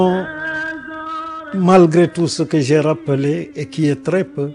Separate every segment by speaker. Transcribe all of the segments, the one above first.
Speaker 1: malgré tout ce que j'ai rappelé et qui est très peu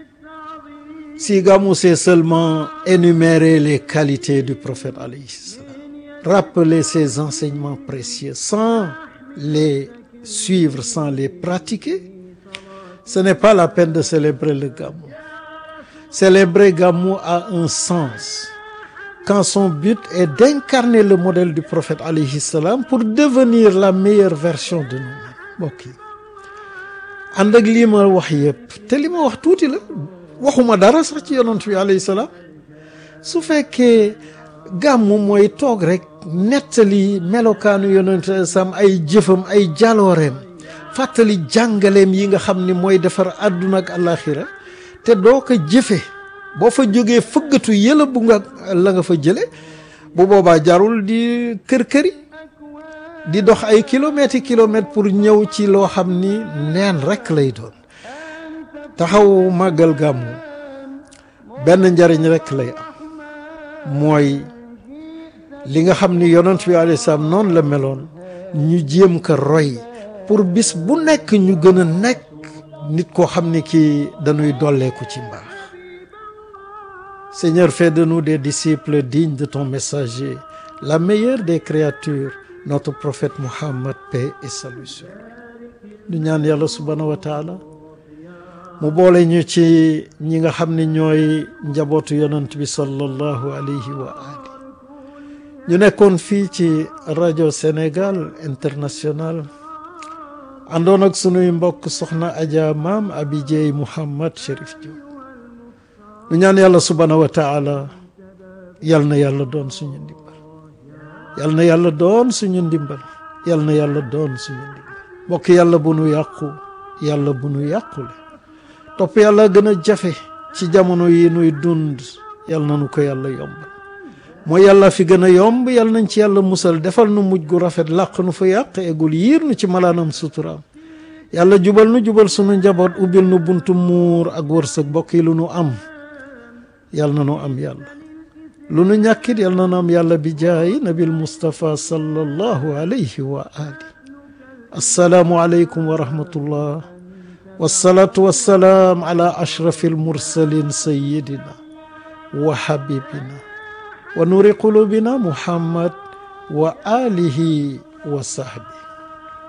Speaker 1: si Gamou c'est seulement énumérer les qualités du prophète alayhi salam rappeler ses enseignements précieux sans les suivre sans les pratiquer ce n'est pas la peine de célébrer le Gamou célébrer Gamou a un sens quand son but est d'incarner le modèle du prophète alayhi salam pour devenir la meilleure version de nous-mêmes mbokk yi ànd ak lii ma wax yëpp te li ma wax tuuti la waxuma dara sax ci yonent bi alayhi salaam su fekkee gàmmu mooy toog rek nettali melokaanu yonent sam ay jëfam ay jalooreem fàttali jàngaleem yi nga xam ni mooy defar àdduna ak àllaaxira te doo ko jëfe boo fa jógee fëggatu yëla bu nga la nga fa jële bu boobaa jarul di kër-këri di dox ay kilomètres i kilomètres pour ñëw ci loo xam ni neen rekk lay doon taxaw màggal gàmmu benn njariñ rekk lay am mooy li nga xam ni yonent bi alayhi salaam noonu la meloon ñu jéem ko roy pour bis bu nekk ñu gën a nekk nit koo xam ni kii dañuy dolleeku ci mbaax Seigneur fais de nous des disciples dignes de ton messager la meilleure des créatures notre prophète Muhammad paix et salut sur lui ñu ñaan yàlla subhanahu wa taala mu boole ñu ci ñi nga xam ne ñooy njabootu yonent bi sallallahu alayhi wa ali ñu nekkoon fii ci rajo Sénégal international àndoon ak sunuy mbokk soxna Adja maam Abi Dieye Mouhammad Chérif Diop ñu ñaan yàlla subhanahu wa taala yal na yàlla doon suñu ndimbal yal na yàlla doon suñu ndimbal yal na yàlla doon suñu ndimbal mbokk yàlla bu nu yàqu yàlla bu nu yàqule topp yàlla gën a jafe ci jamono yi nuy dund yal na nu ko yàlla yombal mooy yàlla fi gën a yomb yal nañ ci yàlla musal defal nu mujj gu rafet làq nu fa yàq egul yiir nu ci malaanam suturaam yàlla jubal nu jubal sunu njaboot ubbil nu buntu muur ak wërsëg mbokk yi lu nu am yal na nu am yàlla lu nu ñàkkit yal na nu am yàlla bi jaayi nabil mustapha sallallahu alayhi wa ali assalaamu aleykum wa rahmatullah wasalaatu wasalaam ala ashrafi almursalin sayidina wa habibina wa nuri qulubina muhammad wa alihi wa sahbi